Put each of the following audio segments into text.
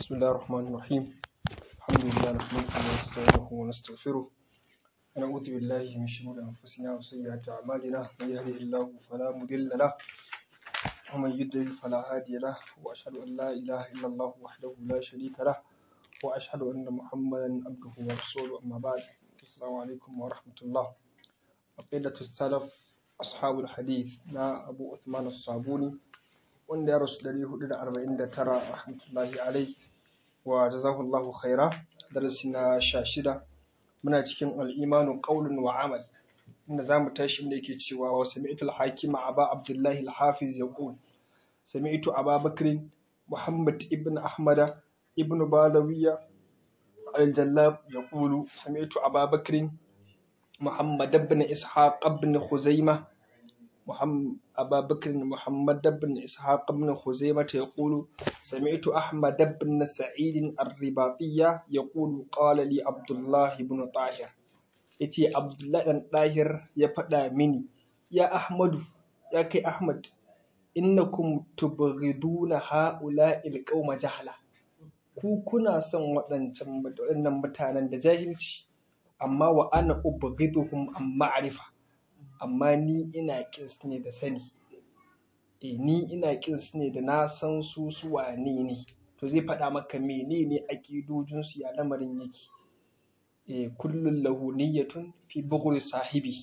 بسم الله الرحمن الرحيم الحمد لله نحمده ونستعينه ونستغفره ونعوذ بالله من شرور أنفسنا وسيئات أعمالنا من يهده الله فلا مضل له ومن يضلل فلا هادي له وأشهد أن لا إله إلا الله وحده لا شريك له وأشهد أن محمدا عبده ورسوله أما بعد السلام عليكم ورحمة الله عقيدة السلف أصحاب الحديث نا أبو عثمان الصابوني wanda ya rasu 449 rahmatullahi alai wa jazahullahu khaira darasi na sha shida muna cikin al'imanu qaulun wa amal inda zamu tashi inda yake cewa wa sami'tu al-hakima aba abdullahi al-hafiz yaqul sami'tu aba bakr muhammad ibn ahmad ibn badawiya al-jallab yaqulu sami'tu aba bakr muhammad ibn ishaq ibn khuzaimah محمد أبا بكر محمد بن إسحاق بن خزيمة يقول سمعت أحمد بن سعيد الرباطية يقول قال لي عبد الله بن طاهر إتي عبد الله بن طاهر يفدا مني يا أحمد يا كي أحمد إنكم تبغضون هؤلاء القوم جهلا ku kuna son waɗancan waɗannan mutanen da jahilci amma wa ana ubghiduhum an ma'rifa amma ni ina kins ne da sani e ni ina kins ne da na san su su wane ne to zai faɗa maka menene aƙidojin su ya lamarin yake e kullun lahu niyyatun fi bughri sahibi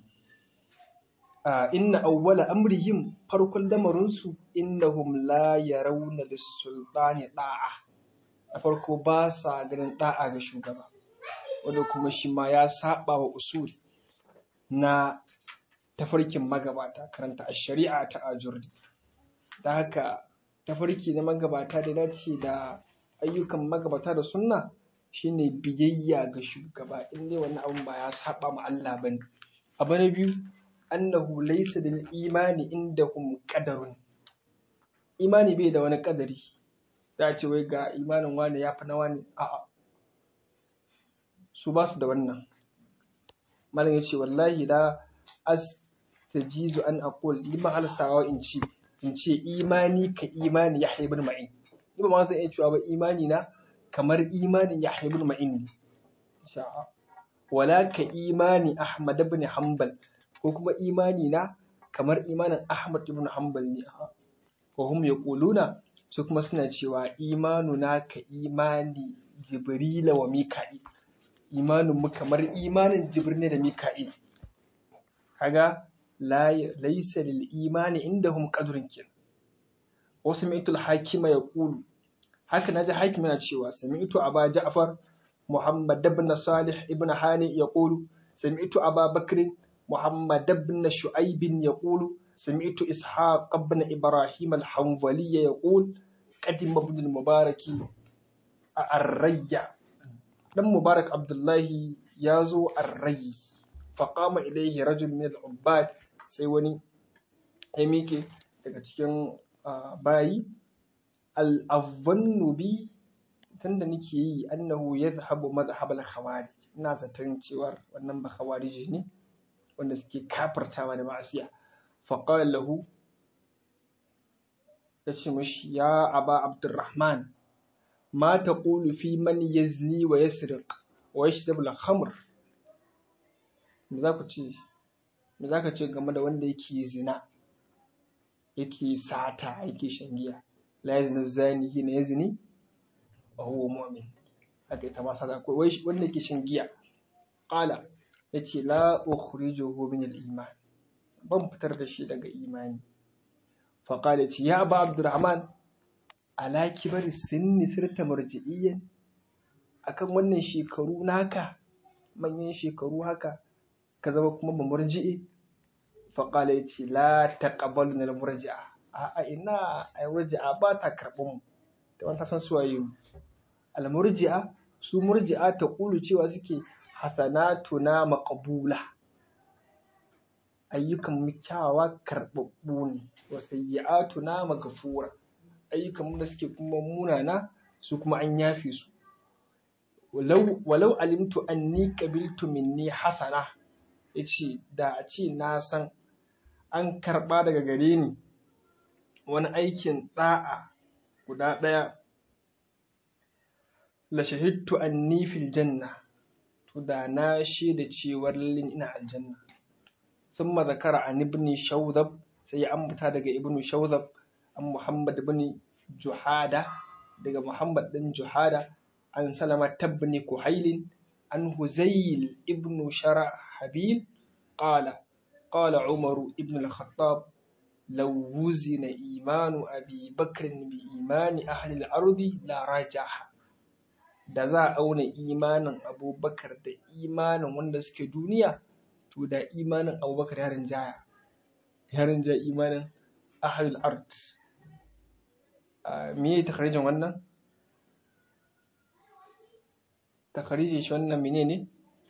a inna awwala amrihim farkon lamarin su innahum la yarawna lis-sultani da'a a farko ba sa ganin da'a ga shugaba wanda kuma shi ma ya saba wa usul na tafarkin magabata karanta a shari'a ta ajurdi da haka tafarki na magabata da dace da ayyukan magabata da sunna shine biyayya ga shugaba in dai wani abun ba ya saba ma Allah bane abu na biyu annahu laysa lil imani indahum qadarun imani bai da wani kadari da ce wai ga imanin wani ya fi na wani a'a su ba su da wannan malam ya ce wallahi la as tajizu an aqul lima halastawa in ce in ce imani ka imani ya haibun ma'in ni ba ma zan iya cewa ba imani na kamar imanin ya haibun ma'in ne sha'a wala ka imani ahmad ibn hanbal ko kuma imani na kamar imanin ahmad ibn hanbal ne ko hum yaquluna su kuma suna cewa imanuna ka imani jibrila wa mika'il imanin mu kamar imanin jibril ne da mika'il kaga laisa lil imani indahum qadrun kin wa sami'tu al-hakima yaqulu haka naji hakim yana cewa sami'tu aba ja'far muhammad ibn salih ibn hani yaqulu sami'tu aba bakr muhammad ibn shu'aib yaqulu sami'tu ishaq ibn ibrahim al-hanbali yaqul qadim ibn al-mubarak ar-rayya dan mubarak abdullahi ya zo ar-rayyi faƙama ilaihi rajul min al-ubbad sai wani ya miƙe daga cikin bayi al-avvannu bi tunda nake yi annahu yadhhabu madhhab al-khawarij ina zaton cewa wannan ba khawariji ne wanda suke kafirtawa da ma'asiya faqala lahu yace mishi ya aba abdurrahman ma taqulu fi man yazni wa yasriq wa yashrabu al-khamr me za ku ce me za ka ce game da wanda yake zina yake sata yake shan giya la yazni zani hina yazni wa huwa mu'min haka ita ma sata ko wai wanda yake shan giya qala yace la ukhrijuhu min al-iman ban fitar da shi daga imani fa qala yace ya ba abdurrahman ala kibar sinni sirta marji'iyyan akan wannan shekaru naka manyan shekaru haka ka zama kuma ba murji'i faƙala ya ce la taqabbalu na murji'a a ina ai murji'a ba ta karɓar mu da wani san su waye al murji'a su murji'a ta kulu cewa suke hasanatuna maqbula ayyukan mu kyawawa karɓaɓɓu ne wa sayyi'atuna maghfura ayyukan mu da suke kuma munana su kuma an yafe su walau walau alimtu anni qabiltu minni hasana ya ce da a ce na san an karɓa daga gare ni wani aikin ɗa'a guda ɗaya la shahidtu anni fil janna to da na shaida cewar lallin ina aljanna thumma zakara an ibn shawzab sai ya ambata daga ibn shawzab an muhammad ibn juhada daga muhammad ɗin juhada an salama tabni kuhailin an huzayl ibn sharahabil qala qala umaru ibn al-khattab law wuzina imanu abi bakr bi imani ahli al-ardi la rajaha da za a auna imanin abubakar da imanin wanda suke duniya to da imanin abubakar ya rinjaya ya rinjaya imanin ahli al-ard me ya takarijin wannan takarijin shi wannan mene ne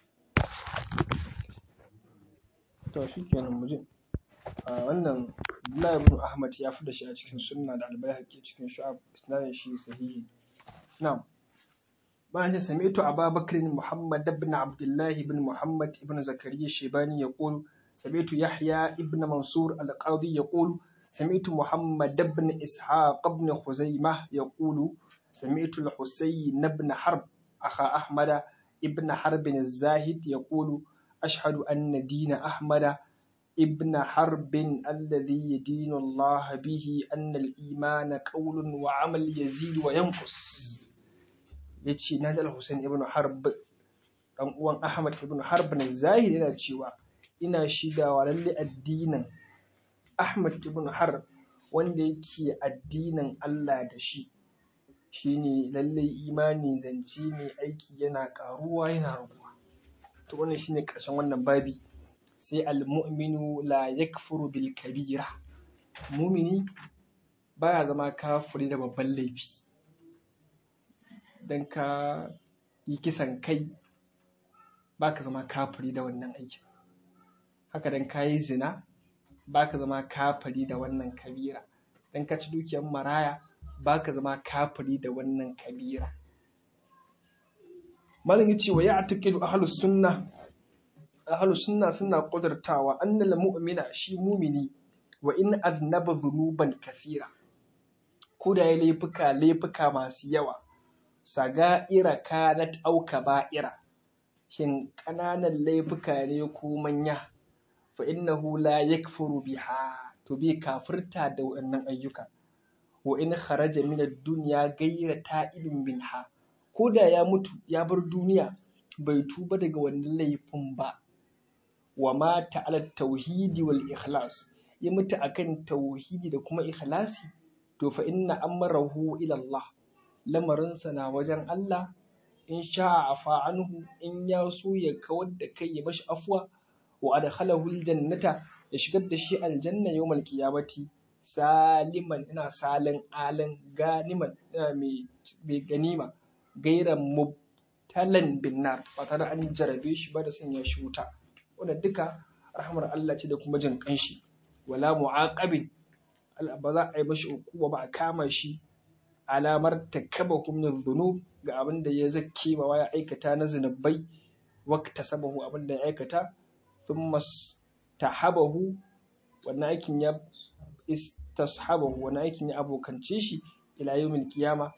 to shi kenan muje wannan Abdullahi ibn Ahmad ya fi da shi a cikin sunna da albayhaqi cikin shu'ab isnadin shi sahihi na'am bayan da sami'tu Abu Bakr Muhammad ibn Abdullah ibn Muhammad ibn Zakariya Shaybani yaqulu sami'tu Yahya ibn Mansur al-Qadi yaqulu سمعت محمد بن إسحاق بن خزيمة يقول سمعت الحسين بن حرب أخا أحمد ابن حرب الزاهد يقول أشهد أن دين أحمد ابن حرب الذي يدين الله به أن الإيمان قول وعمل يزيد وينقص yace na da Hussein ibn Harb dan uwan Ahmad ibn Harb na zahiri yana cewa ina shidawa lalle addinin Ahmad ibn Harb wanda yake addinin Allah da shi shine lallai imani zance ne aiki yana karuwa yana raguwa to wannan shine karshen wannan babi sai al-mu'minu la yakfuru bil kabira mumini baya zama kafiri da babban laifi dan ka yi kisan kai baka zama kafiri da wannan aikin haka dan ka yi zina baka zama kafiri da wannan kabira dan ka ci dukiyar maraya baka zama kafiri da wannan kabira malam yace wa ya'taqidu ahlus sunna ahlus sunna suna kudurtawa annal mu'mina shi mumini wa in aznaba dhunuban kathira ko da ya laifuka laifuka masu yawa saga'ira kanat au kaba'ira shin ƙananan laifuka ne ko manya fa innahu la yakfuru biha to bai kafirta da waɗannan ayyuka wa in kharaja min ad-dunya ghayra ta'ibin minha ko da ya mutu ya bar duniya bai tuba daga wannan laifin ba wa mata ala tauhidi wal ikhlas ya mutu akan tauhidi da kuma ikhlasi to fa inna amrahu ila Allah lamarinsa na wajen Allah in sha'a afa anhu in ya so ya kawar da kai ya bashi afwa wa adkhalahu aljannata ya shigar da shi aljanna yawmal qiyamati saliman ina salin alan ganiman ina mai ganima gairan mubtalan binnar ba tare an jarabe shi ba da sanya shi wuta wannan duka rahmar Allah ce da kuma jin kanshi wala mu'aqabin ba za a yi mashi hukuma ba a kama shi alamar takabakum min dhunub ga abin da ya zakke ma ya aikata na zinubai wakta sabahu abin da ya aikata thumma tahabahu wannan aikin ya istashabahu wannan aikin ya abokance shi ila yawmil qiyama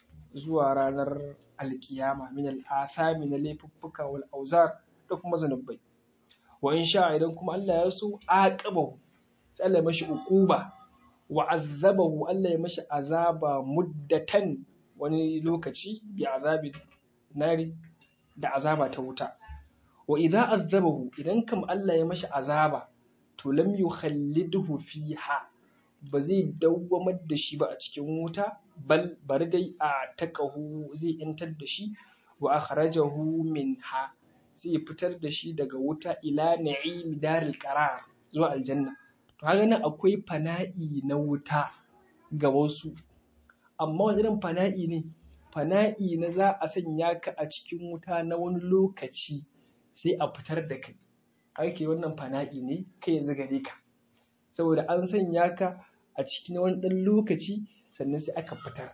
zuwa ranar alkiyama min al'athami na laifuffuka wal auzar da kuma zanubai wa in sha idan kuma Allah ya so aqabahu sai Allah ya mashi uquba wa azabahu Allah ya mashi azaba muddatan wani lokaci bi azabi nari da azaba ta wuta wa idza azabahu idan kam Allah ya mashi azaba to lam yukhallidhu fiha ba zai dawwamar da shi ba a cikin wuta bal bari dai a takahu zai yantar da shi wa akhrajahu minha zai fitar da shi daga wuta ila na'im daril qarar zuwa aljanna to haka nan akwai fana'i na wuta ga wasu amma wani irin fana'i ne fana'i na za a sanya ka a cikin wuta na wani lokaci sai a fitar da kai ake wannan fana'i ne kai yanzu gare ka saboda an sanya ka a cikin wani ɗan lokaci sannan sai aka fitar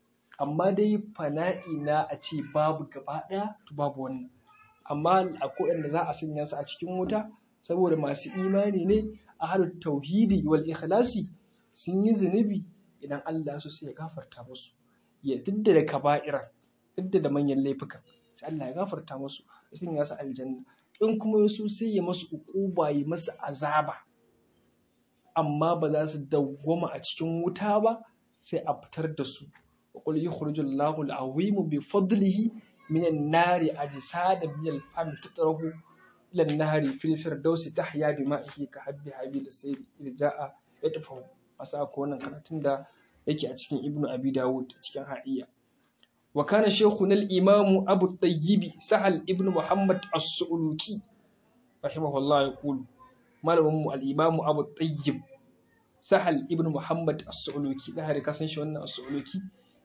amma dai fana'i na a ce babu gaba ɗaya to babu wannan amma akwai wanda za a sanya su a cikin wuta saboda masu imani ne ahlul tauhidi wal ikhlasi sun yi zunubi idan Allah su sai ya gafarta musu ya da kaba'iran duk da manyan laifuka sai Allah ya gafarta musu ya sanya su aljanna in kuma su sai ya masu uquba ya masu azaba amma ba za su dawwama a cikin wuta ba sai a fitar da su wa qul yukhrijullahu al-azim bi fadlihi min an-nari ajsada min al-fam tatrahu ila an-nahri fil firdausi tahya bi ma'ihi ka habbi habil sayyid irja'a yatfahu asa ko wannan karatun da yake a cikin ibnu abi dawud cikin ha'iya wa kana shaykhuna al-imam abu tayyib sahal ibnu muhammad as-suluki rahimahullah yaqulu malamin mu al-imam abu tayyib sahal ibn muhammad as-suluki da hari kasan shi wannan as-suluki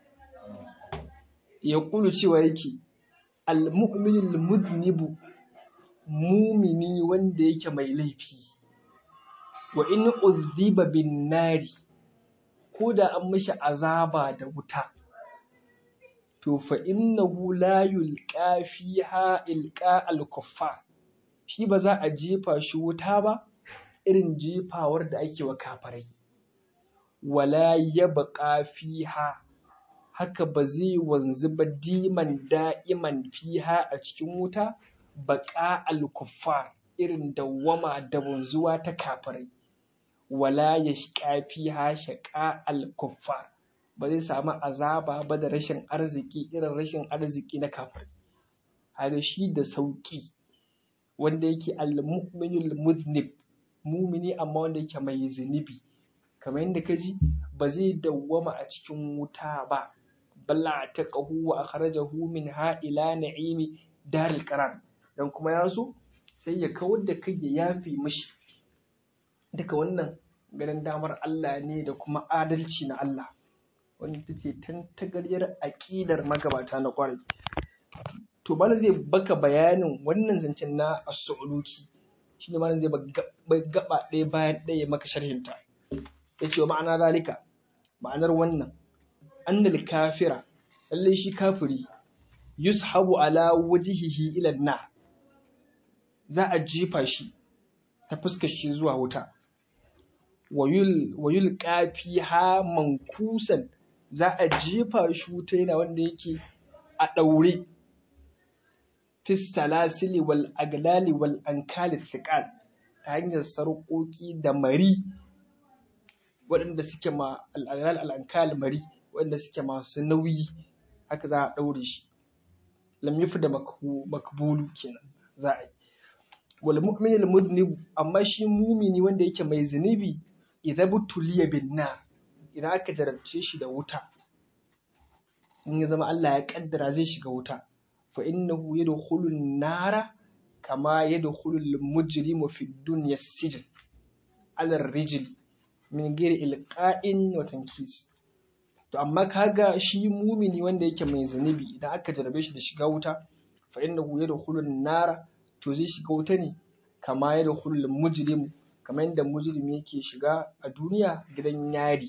ya kulu cewa yake al-mu'minu al-mudnibu mumini wanda yake mai laifi wa in udhiba bin nari ko da an mishi azaba da wuta to fa innahu la yulqa fiha ilqa al-kuffar shi ba za a jefa shi wuta ba irin jefawar da ake wa kafarai wala ya baƙa fiha haka ba zai wanzu ba diman da'iman fiha a cikin wuta baƙa al-kuffar irin dawwama da wanzuwa ta kafarai wala ya shiƙa fiha shaƙa al-kuffar ba zai samu azaba ba da rashin arziki irin rashin arziki na kafirai haka shi da sauƙi wanda yake al-mu'minul muznib mumini amma wanda yake mai zunubi kamar yadda ka ji ba zai dawwama a cikin wuta ba balla ta ƙahu wa akhrajahu min ha ila na'imi daril qarar dan kuma ya so sai ya kawar da kai ya yafi mishi duka wannan ganin damar Allah ne da kuma adalci na Allah wanda ta ce tantagaryar aƙidar magabata na ƙwarai to bala zai baka bayanin wannan zancen na as-su'luki shi ne malam zai gaba ɗaya bayan ɗaya maka sharhinta ya ce wa ma'ana zalika ma'anar wannan annal kafira lallai shi kafiri yushabu ala wajihihi ila na za a jefa shi ta fuskar shi zuwa wuta wayul kafi ha mankusan za a jefa shi wuta yana wanda yake a ɗaure fi salasili wal aglali wal ankali thiqal ta hanyar sarƙoƙi da mari waɗanda suke ma al'aglal al'ankal mari waɗanda suke masu nauyi haka za a ɗaure shi lam yufi da makbulu kenan za a yi wal mu'minul mudnib amma shi mumini wanda yake mai zunubi idza butuliya bin nar idan aka jarabce shi da wuta in ya zama Allah ya kaddara zai shiga wuta fa innahu yadkhulu an-nara kama yadkhulu al-mujrimu fi dunya sijn ala rijl min ghairi ilqa'in wa tankis to amma kaga shi mumini wanda yake mai zunubi idan aka jarabe shi da shiga wuta fa innahu yadkhulu an-nara to zai shiga wuta ne kama yadkhulu al-mujrimu kamar yadda mujrimi yake shiga a duniya gidan yari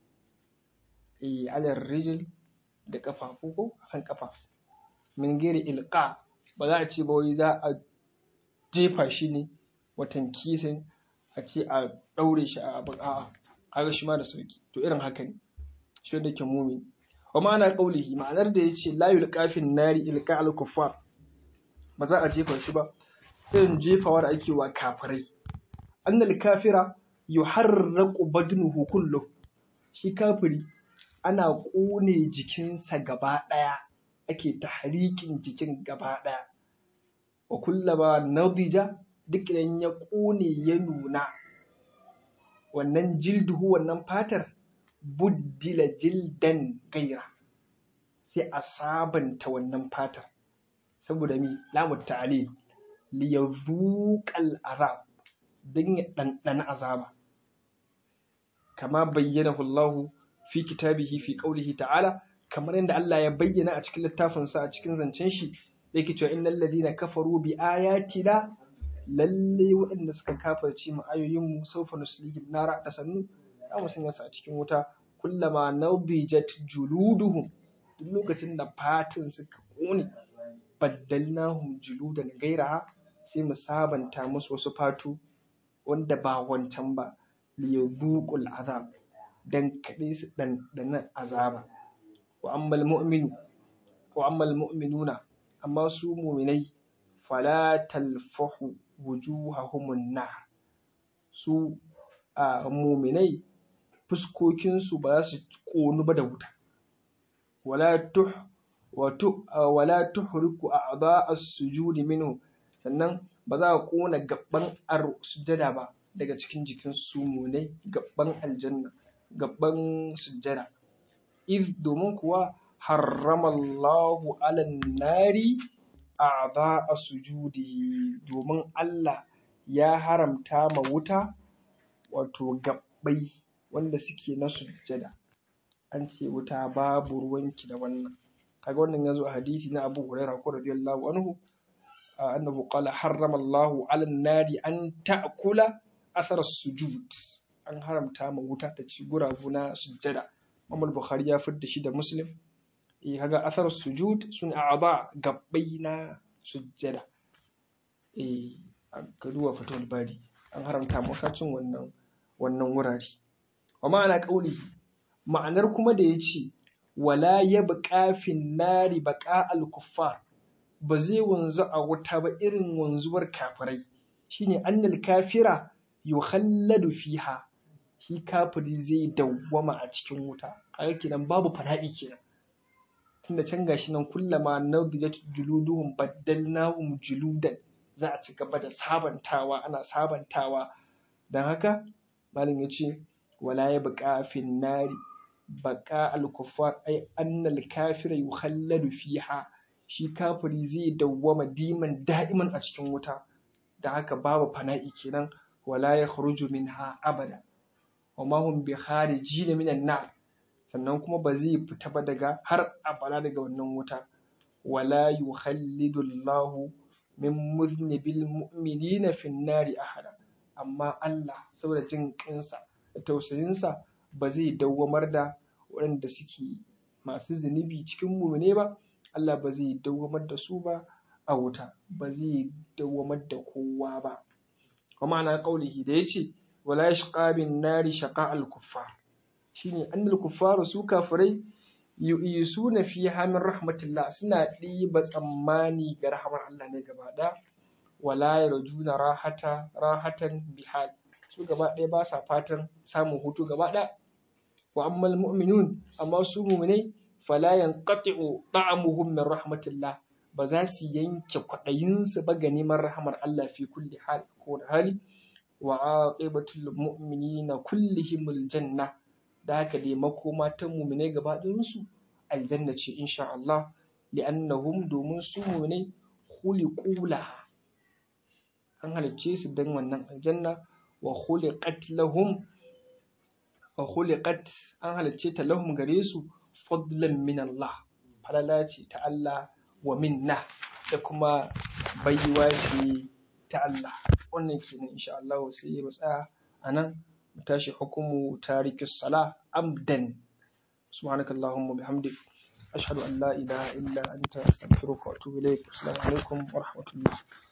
eh ala rijl da kafafu ko kan kafa min ghairi ilqa ba za a ce ba wai za a jefa shi ne watan kisin a ce a ɗaure shi a abin a'a kaga shi ma da sauki to irin haka ne shi wanda ke mumi wa ma'ana qaulihi ma'anar da yace la yulqafin nari ilqa al kuffar ba za a jefa shi ba irin jefawar ake wa kafirai annal kafira yuharraqu badnuhu kullu shi kafiri ana ƙone jikinsa gaba ɗaya ake tahrikin jikin gaba ɗaya wa kullama nadija duk idan ya ƙone ya nuna wannan jilduhu wannan fatar buddila jildan gaira sai a sabanta wannan fatar saboda mi lamu ta'alil li yazuqal azab dan ya ɗanɗana azaba kama bayyanahu Allah fi kitabihi fi qaulihi ta'ala kamar yadda Allah ya bayyana a cikin littafinsa a cikin zancen shi yake cewa innal ladina kafaru bi ayatina lalle waɗanda suka kafirce mu ayoyin mu sawfa nuslihim nara da sannu za mu sanya su a cikin wuta kullama nadijat juluduhum duk lokacin da fatin suka kone baddalnahum juludan gairaha sai mu sabanta musu wasu fatu wanda ba wancan ba liyadhuqul azab dan kaɗai su ɗanɗana azaba wa ammal mu'minu wa ammal mu'minuna amma su mu'minai fala talfahu wujuhahumun nar su a mu'minai fuskokinsu ba za su ƙonu ba da wuta wala tuh wato wala tuhriku a'dha as-sujudi minhu sannan ba za a ƙona gaban ar sujjada ba daga cikin jikin su mu'minai gaban aljanna gaban sujjada iz domin kuwa harramallahu alan nari a'dha as-sujudi domin Allah ya haramta ma wuta wato gabbai wanda suke na sujjada an ce wuta babu ruwanki da wannan kaga wannan yazo a hadisi na Abu Hurairah ko radiyallahu anhu annahu qala harrama Allahu 'ala an-nari an ta'kula athar as-sujud an haramta ma wuta ta ci gurabu na sujjada Imam Bukhari ya fidda shi da Muslim eh kaga athar as-sujud sun a'dha gabbai na sujjada eh ka duba fatul bari an haramta maka cin wannan wannan wurare wa ma'ana qauli ma'anar kuma da yace wala yabqa fin nari baqa al-kuffar ba zai wanzu a wuta ba irin wanzuwar kafirai shine annal kafira yukhalladu fiha shi kafiri zai dawwama a cikin wuta kaga kenan babu fana'i kenan tunda can gashi nan kullama nadijat juluduhum baddalnahum juludan za a ci gaba da sabantawa ana sabantawa don haka malin ya ce wala ya buƙa fin nari baƙa al-kuffar ai annal kafira yukhalladu fiha shi kafiri zai dawwama diman da'iman a cikin wuta da haka babu fana'i kenan wala ya kharuju minha abada wa ma hum bi kharijin minan nar sannan kuma ba zai fita ba daga har abada daga wannan wuta wala yukhallidu Allahu min muznibil mu'minina fin nari ahada amma Allah saboda jin kansa da tausayinsa ba zai dawwamar da waɗanda suke masu zunubi cikin mumine ba Allah ba zai dawwamar da su ba a wuta ba zai dawwamar da kowa ba wa ma'ana qaulihi da yace wala yashqa bin nari shaqa al kuffar shine annal kuffaru su kafirai yu'isuna fiha min rahmatillah suna ɗiba tsammani ga rahamar Allah ne gaba ɗaya wala yarjuna rahata rahatan bihal su gaba ɗaya ba sa fatan samun hutu gaba ɗaya wa ammal mu'minun amma su mu'minai fala yanqati'u ta'amuhum min rahmatillah ba za su yanke kwaɗayinsu ba ga neman rahamar Allah fi kulli hal ko da hali wa aqibatul mu'minina kullihimul janna da haka dai makoma ta mu'minai gaba ɗayansu aljanna ce insha Allah li'annahum domin su mu'minai khuliqu laha an halicce su don wannan aljanna wa khuliqat lahum wa khuliqat an halicce ta lahum gare su fadlan min Allah falala ce ta Allah wa minna da kuma baiwa ce ta Allah wannan kenan insha Allah sai mu tsaya anan mu tashi hukumu tarikus sala amdan subhanakallahumma bihamdik ashhadu an la ilaha illa anta astaghfiruka wa atubu ilaik assalamu alaikum wa rahmatullah